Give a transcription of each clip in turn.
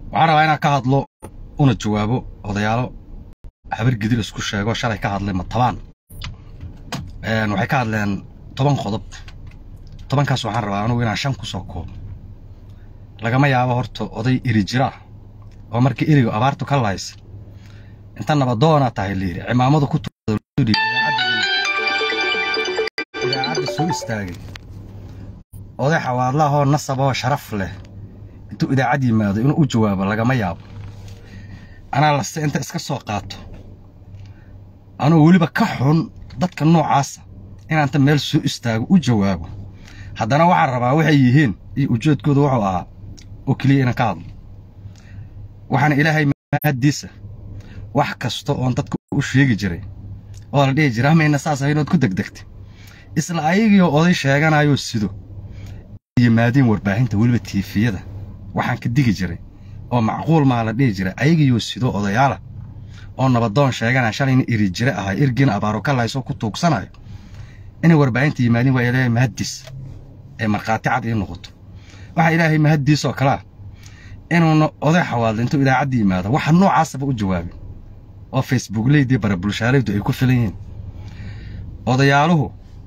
waxaan rabaa inaan ka hadlo una jawaabo odayaalo habar gidir isku sheego shalay ka hadlay matabaan waxay ka hadleen toban qodob tobankaas waxaan rabaa anugu inaan shan ku soo koobo lagama yaabo horta oday eri jira oo markii eriga abaartu ka lahaysa inta nabadoona tahay layidhi cimaamadu ku idaacadda soo istaagay oday xawaadlahoo nasaboo sharaf leh intuu idaacad yimaado inuu u jawaabo lagama yaabo anaa laste inta iska soo qaato anuu weliba ka xun dadka noocaasa inaanta meel soo istaago u jawaabo haddana waxaan rabaa waxay yihiin iyo ujeedkooda wuxuu ahaa oo keliya inaan ka hadlo waxaana ilaahay mahaddiisa wax kasta oon dadka u sheegi jiray oo la dhihi jira amayna saas ahaynood ku degdegtay isla ayagiioo oday sheeganayoo sido yimaadiin warbaahinta weliba tiifiyada waxaan ka digi jiray oo macquul maa la dhihi jiray ayagiioo sido odayaala oo nabadoon sheeganaya shalayna iri jire ahay ergiina abaaro ka lahaysoo ku tuugsanayo inay warbaahinta yimaadiin waa ilaahay mahaddiis ee markhaati cad ii noqoto waxaa ilaahay mahaddiisoo kalea inuuna oday xawaadla intuu idaacadda yimaado waxa noocaasaba u jawaabin oo facebookleydii bara bulshaalaydu ay ku filan yihiin odayaaluhu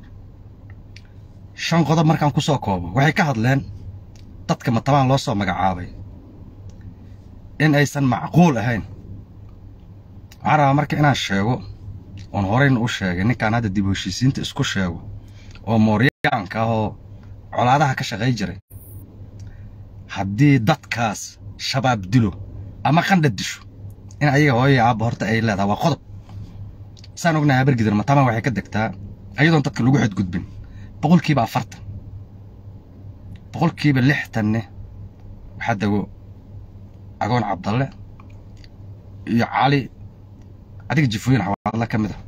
shan qodob markaan ku soo koobo waxay ka hadleen dadka matabaan loo soo magacaabay in aysan macquul ahayn waxaan rabaa marka inaan sheego oon horayna u sheegay ninkaan hadda dib heshiisiinta isku sheego oo mooryaanka ah oo colaadaha ka shaqay jiray haddii dadkaas shabaab dilo ama qandha disho in ayaga hooyaya aabba horta ay leedahay waa qodob saan ognahay habargidir matabaan waxay ka degtaa ayadoon dadka lagu xadgudbin boqolkiiba afartan boqolkiiba lixtanne waxaa dego agoon cabdalle iyo cali adiga jifooyin xawaadla ka mid a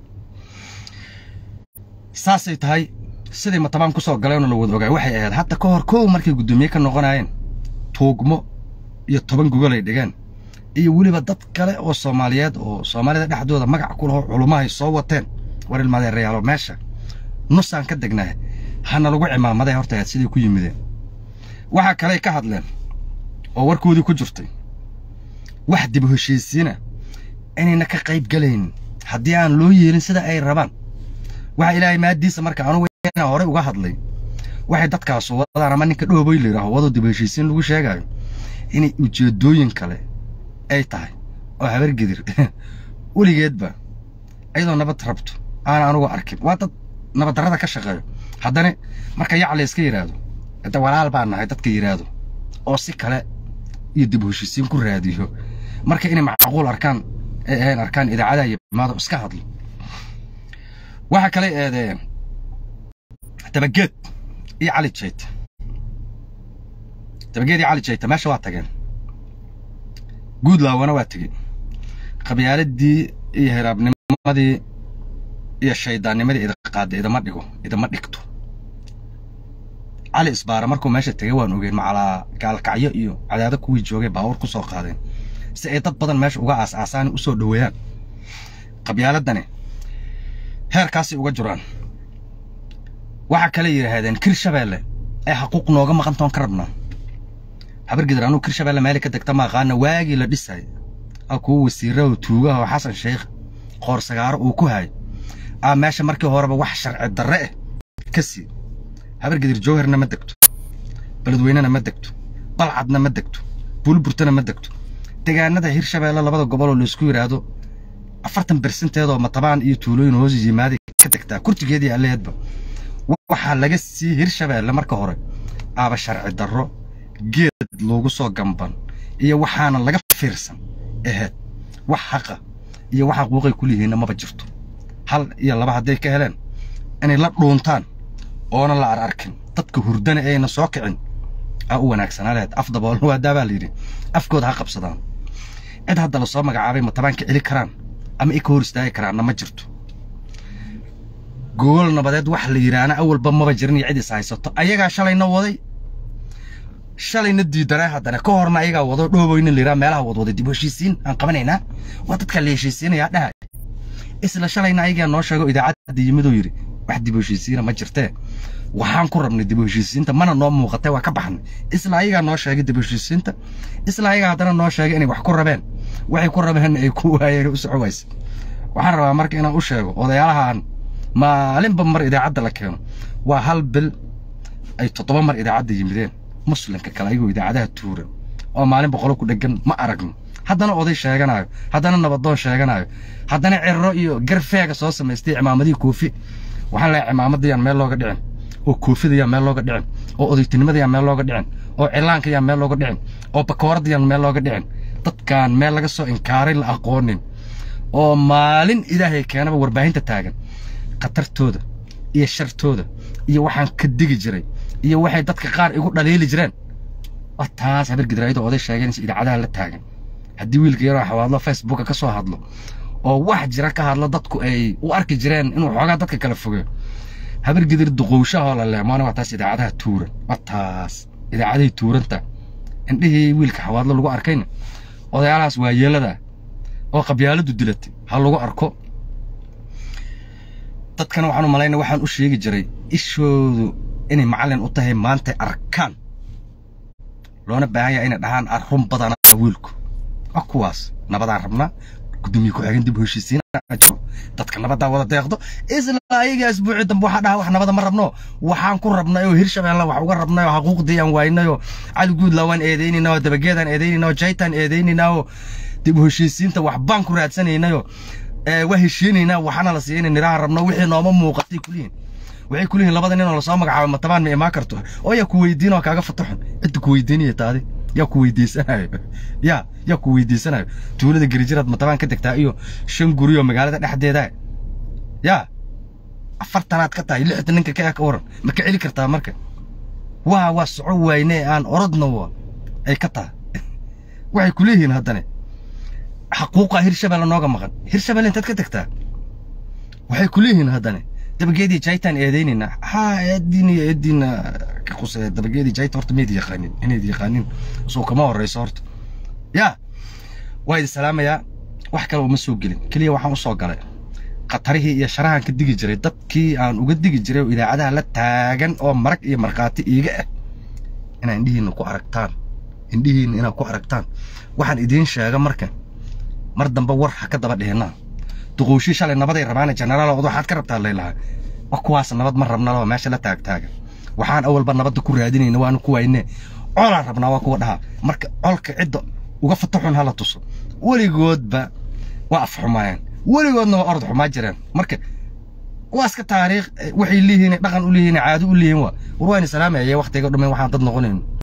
saasay tahay siday matabaan ku soo galeenoo la wada ogaay waxay ahayd hadda ka hor kow markay guddoomiye ka noqonayeen tuugmo iyo toban gogol ay dhigeen iyo weliba dad kale oo soomaaliyeed oo soomaalida dhexdooda magac ku laho culummahay soo wateen war ilmadeerayaalo meesha nusaan ka degnahay hana lagu cimaamaday horta ahayd siday ku yimideen waxaa kaley ka hadleen oo warkoodii ku jirtay wax dib heshiisiina inayna ka qayb gelayn haddii aan loo yeelin sida ay rabaan waxaa ilaahay maaddiisa marka anugu inaa horey uga hadlay waxay dadkaasu wadaan ama ninka dhooboy la yidhaaho wadoo dib heshiisiin lagu sheegaayo inay ujeeddooyin kale ay tahay oo habargedir weligeedba iyadoo nabad rabto aana anugu arkin waa dad nabaddarrada ka shaqeeyo haddana marka yac layska yidhaahdo inta walaal baa nahay dadka yidhaahdo oo si kale iyo dib heshiisiin ku raadiyo marka inay macquul arkaan ay ahayn arkaan idaacadaha iyo imaado iska hadlo waxaa kale eedeeyeen dabageed iyo cali jayta dabageed iyo cali jayta meesha waa tageen guudlaawana waa tegey qabyaaladii iyo hiraabnimadii iyo shayddaannimadii idaqaadda idama dhigo idama dhigto cali isbaara markuu meesha tegay waan ogeyn macalaa gaalkacyo iyo cadaado kuwii joogay baawur ku soo qaadeen si ay dad badan meesha uga aas-aasaan u soo dhoweeyaan qabyaaladani heerkaasay uga jiraan waxaa kale yidhaahdeen kirshabeelle ee xaquuq nooga maqantoon ka rabnaa habargidir anuu kirshabeelle meeli ka degta maaqaana waagii la dhisay a kuwa wasiirraho tuugaha oo xasan sheekh qoorsagaaro uu ku haay aa meesha markii horeba wax sharci darre ah ka sii habargidir jowharna ma degto beledweynena ma degto balcadna ma degto buulburtana ma degto degaanada hirshabeelle labada goboloo laysku yidhaahdo afartan bersenteedoo matabaan iyo tuulooyin hoos yimaada ka degtaa kurtigeedii alleedba waxaa laga sii hirshabeelle marka hore aaba sharci darro geed loogu soo gamban iyo waxaana laga fiirsan aheed wax xaqa iyo wax xaquuqay ku lihiinna maba jirto hal iyo laba hadday ka heleen inay la dhuuntaan oona la ararkin dadka hurdana ayna soo kicin aa u wanaagsanaa lehed af daboolna waa daabaa layidhi afkooda ha qabsadaan cid hadda la soo magacaabay matabaan ka celi karaan ama i ka hor istaagi karaanna ma jirto gogol nabadeed wax la yidhaahna awalba maba jirin iyo cid is haysato ayagaa shalayna waday shalayna diidanaa haddana ka horna ayagaa wado dhooboyna la yidhaha meelaha wadwaday dib heshiisiin aan qabanaynaa waa dadkaa la heshiisiinayaa dhahay isla shalayna ayagaa noo sheego idaacadda yimidoo yidhi wax dib heshiisiina ma jirtee waxaan ku rabnay dib u heshiisiinta mana noo muuqatay waa ka baxnay isla ayagaa noo sheegay dib u heshiisiinta isla ayagaa haddana noo sheegay inay wax ku rabeen waxay ku rabeenna ay ku waayeen u soco wayse waxaan rabaa marka inaan u sheego odayaalahan maalinba mar idaacadda la keeno waa hal bil ay toddoba mar idaacadda yimideen muslimka kale ayagoo idaacadaha tuuran oo maalin boqolo ku dheggan ma aragno haddana oday sheeganayo haddana nabadoon sheeganayo haddana cirro iyo garfeega soo samaystay cimaamadihii koofi waxaan leeyahay cimaamadayaan meel looga dhicin oo koofidayaan meel looga dhicin oo odaytinimadayaan meel looga dhicin oo cilaankayaan meel looga dhicin oo bakooradayaan meel looga dhicin dadkaan meel laga soo inkaaray la aqoonin oo maalin ilaahay keenaba warbaahinta taagan khatartooda iyo shartooda iyo waxaan ka digi jiray iyo waxay dadka qaar igu dhaliili jireen waa taas habar gidraayada oday sheeganaysa idaacadaha la taagan haddii wiilka yaroo xawaadlo facebooka ka soo hadlo oo wax jira ka hadlo dadku ay u arki jireen inuu xoogaa dadka kala fogeeyo habar gidir duqowshahoo la leemaana waa taas idaacadaha tuuran waa taas idaacadihii tuuranta indhihii wiilka xawaadlo lagu arkayna odayaalahaas waa yeelada oo qabyaaladu dilatay ha lagu arko dadkana waxaan u malaynaya waxaan u sheegi jiray ishoodu inay macallin u tahay maanta arkaan loona baahan yahay inay dhahaan arrun badana wiilku waa kuwaas nabadaan rabnaa gudoomiye ku-xigeen dib u heshiisiin dadka nabaddaa wada deeqdo isla ayaga asbuuci dambe waxaa dhaha wax nabada ma rabno waxaan ku rabnay oo hirshabeelle wax uga rabnay oo xaquuqdii aan waaynay oo cali guudlaa waan eedaynaynaa oo dabageedaan eedaynaynaa oo jaytaan eedaynaynaa oo dib u heshiisiinta wax baan ku raadsanaynay oo waa heshiinaynaa waxaana la siiyay inay niraha rabno wixii nooma muuqatay kulihiin waxay kulihiin labada nin oo lasoo magacaabo matabaan ma imaan karto oo yaa ku weydiin oo kaaga fataxun cidda ku weydiinaya taadi yaa ku weydiisanayo yaa yaa ku weydiisanayo tuulada gerijiraad matabaan ka degtaa iyo shan guri oo magaalada dhexdeeda yaa afartanaad ka tahay lixda ninka ka ka waran ma ka celi kartaa marka waa waa soco wayne aan orodna wa ay ka tahay waxay ku leeyihiin haddane xaquuqa hirshabelle nooga maqan hirshabelle intaad ka degtaa waxay ku leeyihiin haddane dabageedii jaytaan eedaynayna haa eediin iyo eediina ka qusee dabageedii jayta horta mayd yaqaanin inayd yaqaanin soo kama horreyso horta yaa waa idi salaamayaa wax kale uma soo gelin keliya waxaan u soo galay khatarihii iyo sharahan ka digi jiray dadkii aan uga digi jiray oo idaacadaha la taagan oo marag iyo markhaati iiga ah inaa indhihiinna ku aragtaan indhihiinna inaad ku aragtaan waxaan idiin sheega marka mar dambe war ha ka daba dhihinaa duqowshii shalay nabaday rabaana jenaraal odo waxaad ka rabtaa laylahaa wa kuwaas nabad ma rabna oo meesha la taagtaaga waxaan awalba nabadda ku raadinayna waanu ku wayne colaan rabnaa waa kuwa dhahaa marka colka cidda uga fataxun hala tuso weligoodba waa afxumaayeen weligoodna waa orod xumaa jireen marka waa iska taariikh waxay leeyihiin dhaqan u leeyihiin caado u leeyihiin waa war waani salaamaya waqtiga dhumin waxaan dad noqonayn